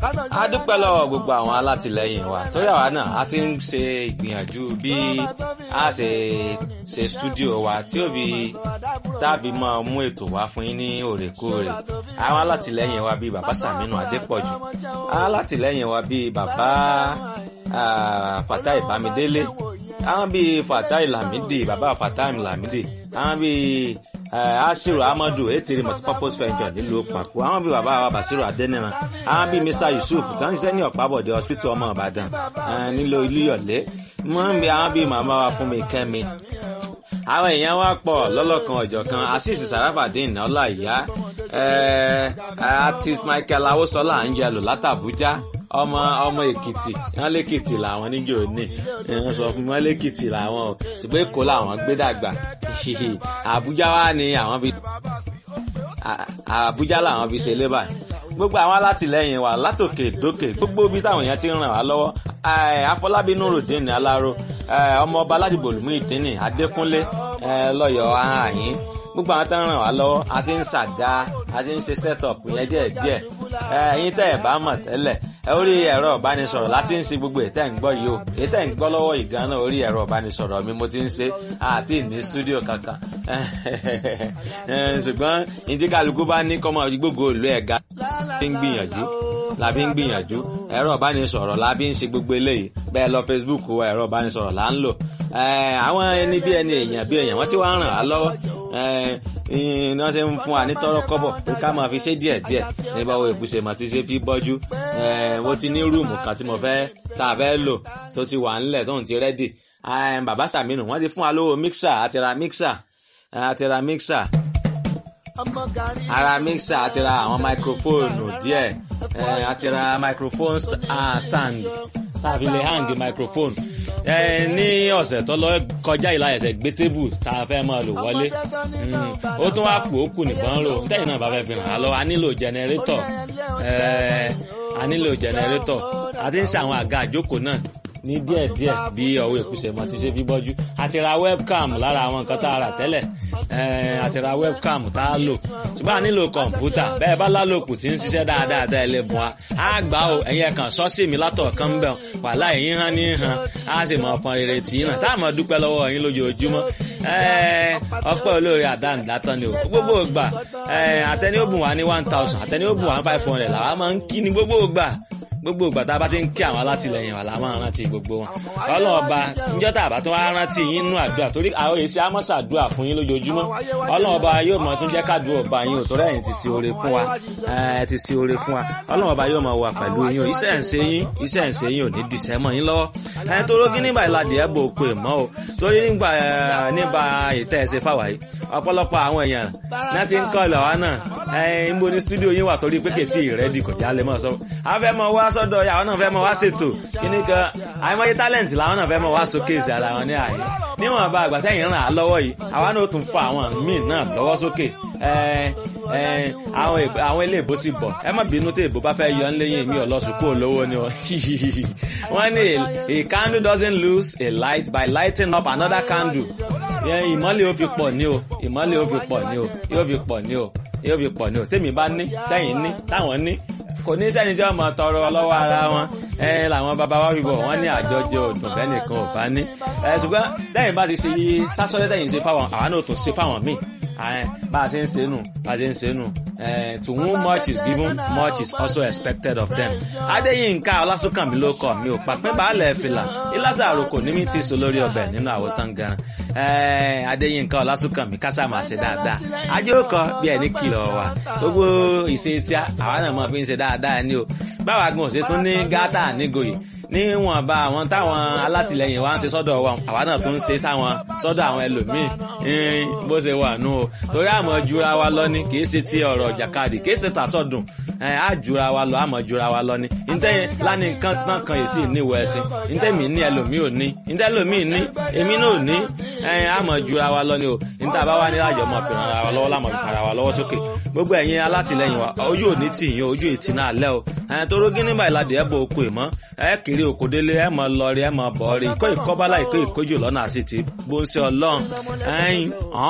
a dúpẹ́ lọ́wọ́ gbogbo àwọn alátìlẹyìn wa torí àwa náà a ti ń ṣe ìgbìyànjú bí a ṣe ṣe stúdíò wa tí ó fi tàbí máa mú ètò wá fún yín ní òrèkóòrè àwọn alátìlẹyìn wa bíi bàbá Sàmínú Adépọ̀jù àwọn alátìlẹyìn wa bíi bàbá Fatai Bámidélé àwọn bíi Fatai Lamidi bàbá Fatai Lamidi àwọn bíi asiru amadu etiri multipurpose venture nílùú pàkó àwọn bíi bàbá wa basiru adẹniran àwọn bíi mr yusuf tó ń ṣiṣẹ́ ní ọ̀pábọ̀dé hospital ọmọ ìbàdàn nílò ilé-yọ̀lé wọ́n ń bí àwọn bíi màmá wa fún mi kẹ́mi àwọn èèyàn wa pọ̀ lọ́lọ́kan ọ̀jọ̀kan asis sarafadin ọláìyá artist michael awosola angelo látàbújá ọmọ ọmọ èkìtì wọn lèkìtì làwọn níjó ní wọn sọ fún wọn lèkìtì làwọn o ṣùgbọ́n èkó làwọn gbé dàgbà àbújá wa ni àwọn bí àbújá làwọn bí ṣe lébà gbogbo àwọn alátìlẹyìn wa látòkè dókè gbogbo bí táwọn èèyàn ti ń ràn wá lọ́wọ́ afọlábí nurudeen aláró ọmọọba aládìbò olùmú ìdínì adékúnlé lọ́yọ̀ọ́ àhàyín gbogbo àwọn tó ń ràn wá lọ́wọ́ a ti ń ṣàdá a ti ń ṣe set up yẹn díẹ̀ díẹ̀ ẹ̀yin tẹ́ ẹ̀ bá mọ̀ tẹ́lẹ̀ orí ẹ̀rọ ìbánisọ̀rọ̀ láti ń ṣe gbogbo ètẹ́ ń gbọ́ yìí o ètẹ́ ń gbọ́ lọ́wọ́ ìgànnà orí ẹ̀rọ ìbánisọ̀rọ̀ mi mo ti ń ṣe àti ní stúdíò kankan ṣùgbọ́n ìdí kálukú bá ní kọ́mọ gbogbo ìlú ẹ̀ga fi ń gbìyànjú la fi ń gbìyànjú ẹ̀rọ ìbánisọ̀rọ̀ la fi ń ṣe gbogbo eléyìí bẹ́ẹ̀ lọ Facebook wa ẹ̀rọ ìbánisọ̀rọ̀ là ń lò àwọn ẹni bí ẹni èèyàn bí èèyàn wọ́n ti wá ń ràn á lọ́wọ́ iná ṣe ń fún wa ní tọrọ kọ́bọ̀ pé ká máa fi ṣe díẹ̀ díẹ̀ ní báwo ìbùsè mà ti ṣe fi bọ́jú mo ti ní rúùmù kan tí mo fẹ́ tá a fẹ́ lò tó ti wà ńlẹ̀ tóun ti rẹ́dì bàbá Sàmínù wọ́n ti fún wa lówó mixer àti ra mixer àti ra mixer ara mixer àti ra àwọn máikrófóònù díẹ̀ àti ra microphone stand tàbí lè hang microphone ní ọ̀sẹ̀ tó lọ kọjá ìlà ẹ̀sẹ̀ gbé tébù tá a fẹ́ máa lò wọlé ó tún wá kù ó kù nìkan rò tẹ́yìn náà bá fẹ́ fi hàn án lọ a nílò jẹnẹrétọ̀ a nílò jẹnẹrétọ̀ a ti ń ṣe àwọn àga àjókòó náà ní díẹ̀díẹ̀ bí ọwọ́ ìkúsẹ̀ mọ́ ti ṣe bí bọ́jú àti ra webcam lára àwọn nǹkan tá a rà tẹ́lẹ̀ àti ra webcam tá a lò ṣùgbọ́n a nílò kọ̀ǹpútà bẹ́ẹ̀ bá lálòkù tí ń ṣiṣẹ́ dáadáa tẹ́ ẹ lè bùn wa á gbà ó ẹ̀yin ẹ̀kan sọ́ọ̀sì mi látọ̀ kan ń bẹ̀ wàhálà ẹ̀yin hàn ní hàn á sì mọ ọ̀pọ̀n rere tì í náà tá a mọ̀ dúpẹ́ lọ́wọ́ ẹ̀yin lójoojúmọ́ ọpẹ́ olóore àdáǹdátán ni o gbogbo ìgbà àtẹni ó bùn wá ní one thousand àtẹni ó bùn wá ní five hundred làwa máa ń kí ni gbogbo ìgbà gbogbo ìgbà tá a bá ti ń kí àwọn alátìlẹyìn wa la máa rántí gbogbo wọn ọlọ́ọ̀ba níjọ́ tá a bá tún wá rántí yín nú àdúrà torí àwọn èsì amọ́sàdúrà fún yín lójoojúmọ́ ọlọ́ọ̀ba yóò mọ tún jẹ́ kádùn ọba yín ò torí ẹ̀yin ti ṣe oore fún wa ẹ̀ ti ṣe oore fún wa ọlọ́ọ̀ba yóò mọ wà pẹ̀lú yín o iṣẹ́ ń ṣe yín iṣẹ́ ń ṣe yín ò ní dìṣẹ́ mọ́ yín lọ́wọ́ ẹ̀ tó rógí nígbà ìlàdí ẹ̀ bò pé mọ́ o torí nígbà nígbà ìtẹ́ ẹ̀ ṣe fáwa yìí ọ̀pọ̀lọpọ̀ àwọn èèyàn náà ti ń kọ́ ìlọ̀ wa náà ẹ̀ ń bo ní stúdíò yín wà torí pé kètì rẹ́dì kò jálẹ̀ mọ́ sọ àwọn fẹ́ mọ wá sọ́dọ̀ àwọn náà fẹ́ mọ wá ṣètò kíní kan àìmọye tálẹ̀ǹtì làwọn náà fẹ́ mọ wá sókè sí ara wọn ní àyè níwọ̀n bá àgbà tẹ́yìn ràn á lọ́wọ́ yìí àwa náà tún fa àwọn míì náà lọ́wọ́ sókè àwọn ilé ìbò sì bọ̀ ẹ má bínú tí ìbò bá fẹ́ yọ ń léyìn mi ọ̀lọ́sùn kúrò lówó ni wọ́n ní a candle doesn't lose a light by lighting up another candle ìmọ́lẹ̀ ó fi pọ̀ ní o ìmọ́lẹ̀ ó fi pọ̀ ní o yóò fi pọ̀ ní o yóò fi pọ̀ ní o tèmi bá ní tẹ́yìn ní táwọn ní kò ní sẹ́ni tí wọ́n mọ̀ tọrọ lọ́wọ́ ara wọn ẹ làwọn bàbá wa fi bọ̀ wọ́n ní àjọjẹ òdùn bẹ́ẹ̀ nìkan ò bá ní. ẹ ṣùgbọ́n lẹ́yìn bá ti ṣe tásọ́lẹ́ tẹ̀yìn ṣe fáwọn àwa náà tún ṣe fáwọn míì bá a ṣe ń ṣe nù bá a ṣe ń ṣe nù to whom much is given much is also expected of them. adéyínká ọlásùnkànmí ló kọ mi ò pàpẹ́ baálẹ̀ fìlà ìlàsà àròkò ní mi ti sọ lórí ọbẹ̀ nínú àwòtán gan adéyínká ọlásùnkànmí kásá máa ṣe dáadáa ajókòó bí ẹni kìlọ̀ wà gbogbo ìṣe tí àwa náà mọ̀ fi ń ṣe dáadáa ni o báwa gan òṣè tún ní gátà nígòyè níwọ̀nba àwọn táwọn alátìlẹyìn wa ń ṣe sọ́dọ̀ wa àwa náà tún ń ṣe sáwọn sọ́dọ̀ àwọn ẹlòmíì bó ṣe wà nù o torí àmọ́ jura wa lọ ni kì í ṣe ti ọ̀rọ̀ jàkadì kì í ṣe tàṣọ̀dùn á jura wa lọ àmọ́ jura wa lọ ni ntẹ́ lánì kan tán kan yìí sì níwọ̀ ẹ̀sìn ntẹ́ mi ní ẹlòmíì ò ní ntẹ́ ẹlòmíì ní èmi náà ò ní àmọ́ jura wa lọ ni o ntẹ́ àbá wa ní àjọ mọ̀ fìràn ara wa lọ́wọ́ lámọ̀ fìràn ara wa lọ́wọ́ sókè gbogbo ẹ̀yin alátìlẹyìn wa ojú ò ní tì yín ojú ìtì náà lẹ́ o ẹ̀yìn tó rógí nígbà ìlàdí ẹ̀ bọ̀ oko ìmọ̀ ẹ̀ kiri òkòdélé ẹ̀ mọ̀ lọ rí ẹ̀ mọ̀ bọ̀ rí ìkó ìkọ́bálá ìkó ìkójú lọ́nà àsìtì bó ń ṣe ọlọ́run ẹ̀yìn